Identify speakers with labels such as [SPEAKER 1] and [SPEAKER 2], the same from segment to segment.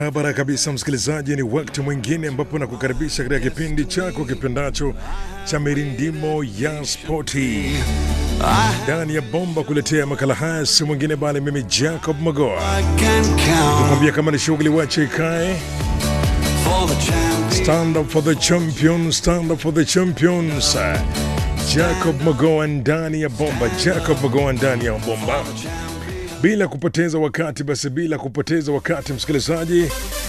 [SPEAKER 1] Barabara kabisa, msikilizaji, ni wakati mwingine ambapo nakukaribisha katika kipindi chako kipendacho cha mirindimo ya spoti ndani ya bomba. Kuletea makala haya si mwingine bali mimi Jacob Magoa, kumwambia kama ni shughuli wache ikae. Stand up for the champion, stand up for the champions. Jacob Magoa ndani ya bomba, Jacob Magoa ndani ya bomba bila kupoteza wakati basi, bila kupoteza wakati msikilizaji,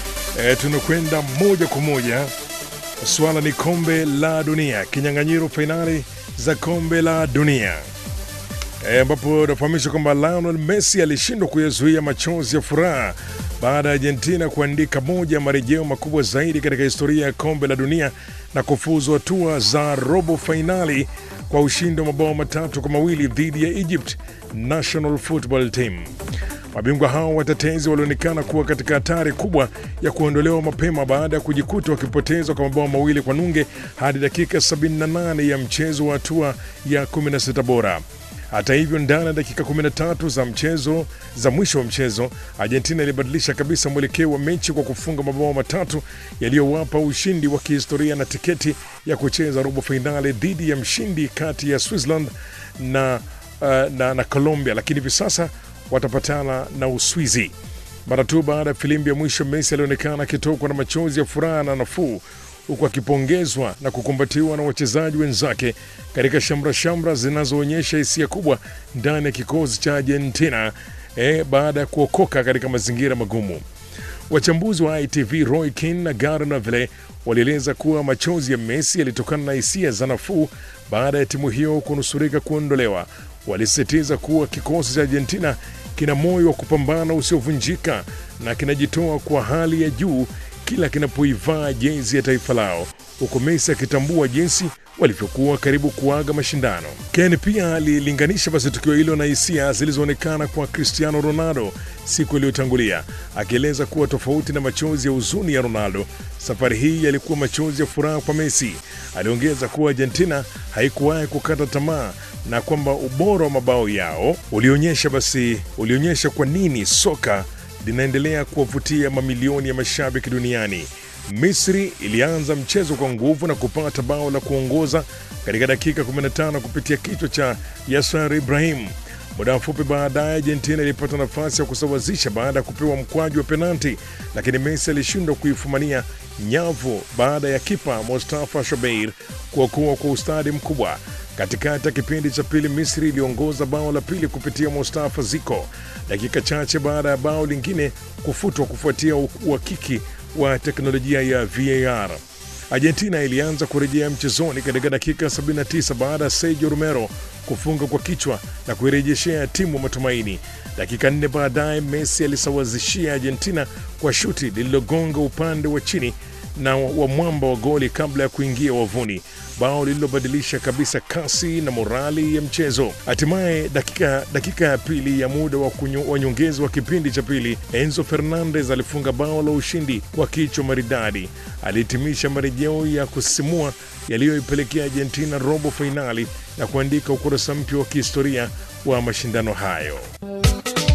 [SPEAKER 1] e, tunakwenda moja kwa moja. Swala ni kombe la dunia, kinyang'anyiro fainali za kombe la dunia ambapo e, nafahamishwa kwamba Lionel Messi alishindwa kuyazuia machozi ya furaha baada ya Argentina kuandika moja ya marejeo makubwa zaidi katika historia ya kombe la dunia na kufuzu hatua za robo fainali kwa ushindi wa mabao matatu kwa mawili dhidi ya Egypt National Football Team. Mabingwa hao watetezi walionekana kuwa katika hatari kubwa ya kuondolewa mapema baada ya kujikuta wakipoteza kwa mabao mawili kwa nunge hadi dakika 78 ya mchezo wa hatua ya 16 bora. Hata hivyo, ndani ya dakika 13 za mchezo za mwisho wa mchezo, Argentina ilibadilisha kabisa mwelekeo wa mechi kwa kufunga mabao matatu yaliyowapa ushindi wa kihistoria na tiketi ya kucheza robo fainali dhidi ya mshindi kati ya Switzerland na, uh, na, na Colombia, lakini hivi sasa watapatana na Uswizi. Mara tu baada ya filimbi ya mwisho, Messi alionekana akitokwa na machozi ya furaha na nafuu huku akipongezwa na kukumbatiwa na wachezaji wenzake katika shamra shamra zinazoonyesha hisia kubwa ndani ya kikosi cha Argentina eh, baada ya kuokoka katika mazingira magumu. Wachambuzi wa ITV Roy Keane na Gary Neville walieleza kuwa machozi ya Messi yalitokana na hisia za nafuu baada ya timu hiyo kunusurika kuondolewa. Walisisitiza kuwa kikosi cha Argentina kina moyo wa kupambana usiovunjika na kinajitoa kwa hali ya juu kila kinapoivaa jezi ya taifa lao, huku Messi akitambua jinsi walivyokuwa karibu kuaga mashindano. Ken pia alilinganisha basi tukio hilo na hisia zilizoonekana kwa Cristiano Ronaldo siku iliyotangulia, akieleza kuwa tofauti na machozi ya huzuni ya Ronaldo, safari hii yalikuwa machozi ya furaha kwa Messi. Aliongeza kuwa Argentina haikuwahi kukata tamaa na kwamba ubora wa mabao yao ulionyesha basi ulionyesha kwa nini soka linaendelea kuwavutia mamilioni ya mashabiki duniani. Misri ilianza mchezo kwa nguvu na kupata bao la kuongoza katika dakika 15 kupitia kichwa cha Yasser Ibrahim. Muda mfupi baadaye, Argentina ilipata nafasi ya kusawazisha baada ya kupewa mkwaju wa penalti, lakini Messi alishindwa kuifumania nyavu baada ya kipa Mustafa Shobeir kuokoa kwa ustadi mkubwa. Katikati ya kipindi cha pili, Misri iliongoza bao la pili kupitia Mustafa Ziko dakika chache baada ya bao lingine kufutwa kufuatia uhakiki wa teknolojia ya VAR. Argentina ilianza kurejea mchezoni katika dakika 79 baada ya Sergio Romero kufunga kwa kichwa na kuirejeshea timu matumaini. Dakika nne baadaye, Messi alisawazishia Argentina kwa shuti lililogonga upande wa chini na wa mwamba wa goli kabla ya kuingia wavuni, bao lililobadilisha kabisa kasi na morali ya mchezo. Hatimaye dakika, dakika ya pili ya muda wa nyongeza wa kipindi cha pili, Enzo Fernandez alifunga bao la ushindi kwa kichwa maridadi. Alihitimisha marejeo ya kusisimua yaliyoipelekea Argentina robo fainali na kuandika ukurasa mpya wa kihistoria wa mashindano hayo.